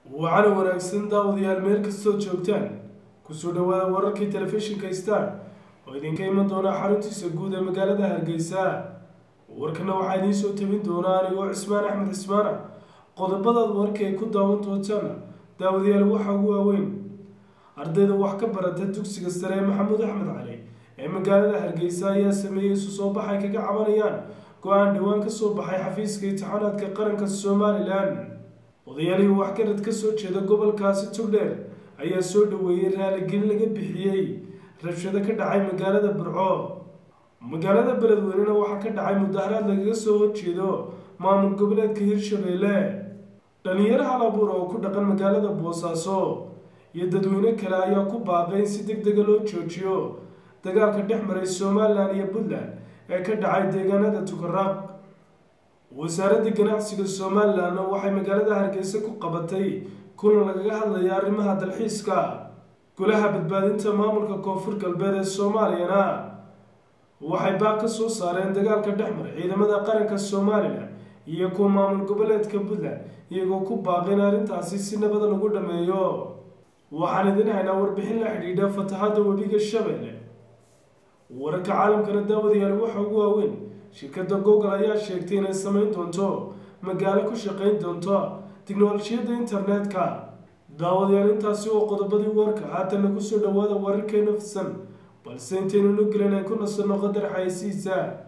wacana wanaagsan daawadayaal meel kastoo joogtaan kusoo dhawaada wararkii telefishinka star oo idinka iman doona xaruntiisa guud ee magaalada hargeysa warkana waxaa idiin soo tabin doona anigoo cismaan axmed cismaana qodobadaad warka ay ku daawan doontaana daawadayaal waxaa ugu waaweyn ardayda wax ka barata dugsiga sare ee maxamuud axmed cali ee magaalada hargeysa ayaa sameeyey isu soo baxay kaga cabanayaan go-aan dhowaan kasoo baxay xafiiska imtixaanaadka qaranka somalilan odayaalihii waxgarad ka soo jeeda gobolkaasi tugdheer ayaa soo dhaweeyey raaligelin laga bixiyey rabshado ka dhacay magaalada burco magaalada beledweynena waxaa ka dhacay mudaharaad lagaga soo horjeedo maamul goboleedka hirshabeelle dhalinyaro hal abuur oo ku dhaqan magaalada boosaaso iyo dadweyne kale ayaa ku baaqay in si deg dega loo joojiyo dagaalka dhex maray somalilan iyo puntland ee ka dhacay deegaanada tukaraq wasaaradda ganacsiga somalilanna waxay magaalada hargeysa ku qabatay kulan lagaga hadlaya arrimaha dalxiiska golaha badbaadinta maamulka koonfur galbeed ee soomaaliyana waxay baaq ka soo saareen dagaalka dhex maray ciidamada qaranka somalilan iyo kuwa maamul goboleedka puntland iyagoo ku baaqay in arrintaasi si nabada lagu dhameeyo waxaan idin haynaa warbixin la xidhiidha fatahadda webiga shabeelle wararka caalamkana daawadayaal waxa ugu waaweyn shirkadda google ayaa sheegtay inay samayn doonto magaalo ku shaqayn doonto tiknolojiyadda internetka daawadayaal intaasi oo qodobadii warka haatana kusoo dhawaada wararkeena fidsan balse intaynu nu gelin aan ku nasanno qadar xaysiisa